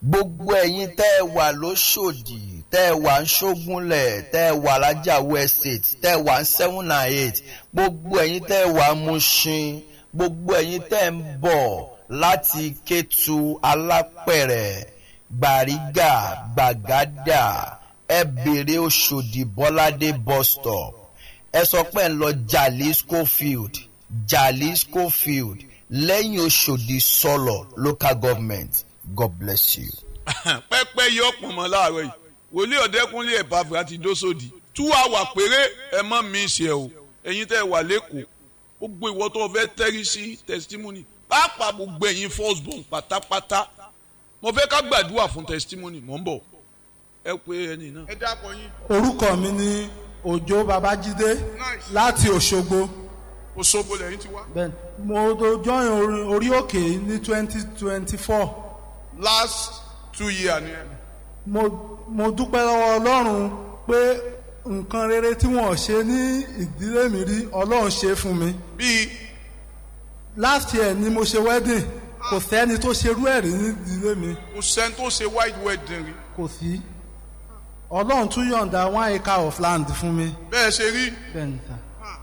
gbogbo ẹ̀yin tẹ́ ẹ wà lóṣòdì tẹ́ ẹ wà ń ṣógúnlẹ̀ tẹ́ ẹ wà lájàwó estate tẹ́ ẹ wà ń seven and eight gbogbo ẹ̀yin tẹ́ ẹ wà ń Mushin gbogbo ẹ̀yin tẹ́ ẹ ń bọ̀ láti Kétu Alápẹ̀rẹ̀ Gbàrígà Gbàgádà ẹ bèrè Òṣòdì Bọ́ládé bus stop ẹ sọ pé ń lọ Jali Schofield Jali Schofield lẹ́yìn Òṣòdì sọ̀lọ̀ local government God bless you. pẹ́pẹ́ yọ pọ̀nmọ́ láàárọ̀ yìí wòlíì ọ̀dẹ́kúnlé ẹ̀bàfẹ́ àti dósòdì tú àwà péré ẹ mọ́ mi ṣe o ẹ̀yin tẹ́ ẹ wà lẹ́kọ̀ọ́ ó gbé ìwọ tó fẹ́ tẹ́rí sí testimony pàápàá gbogbo ẹ̀yin first born pátápátá mo fẹ́ ká gbàdúrà fún testimony mò ń bọ̀ ẹ pé ẹni náà. ẹ dákọ̀ yín. orúkọ mi ni òjó babájídé láti òṣogbo Òṣogbo lẹ́yìn ti wá. Bẹ́ẹ̀ni, mo do join orí- orí òkè ní twenty twenty four last two years ni ẹ. mo mo dúpẹ́ lọ́wọ́ ọlọ́run pé nǹkan rere tí wọ́n ṣe ní ìdílé mi rí ọlọ́run ṣe fún mi bíi last year ni mo ṣe wedding kò sẹ́ni tó ṣerú ẹ̀ rí ní ìdílé mi kò sẹ́ni tó ṣe white wedding rí. kò sí ọlọ́run tún yọ̀ǹda one acre of land fún mi bẹ́ẹ̀ ṣe rí bẹ́ẹ̀ni sá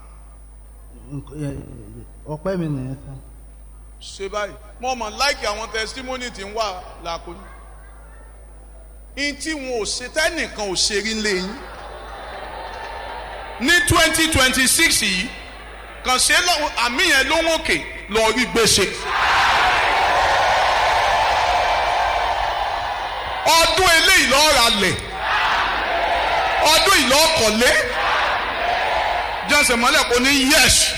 ọpẹ́ mi nìyẹn sá. ṣe báyìí mo mọ̀ láìkì àwọn testimony tí ń wà làkúnyí. in tí wọn ò ṣe tẹ́nìkan ò ṣe rí lẹ́yìn. ní twenty twenty six yìí kàn ṣe lọ́wọ́ àmì yẹn ló ń òkè lọ rí gbèsè. ọdún eléyìí lọ́ọ́ ra lẹ̀ ọdún ìlọ́ọ̀kọ̀lé jẹ́sẹ̀ mọ́lẹ̀ kò ní yẹ́sì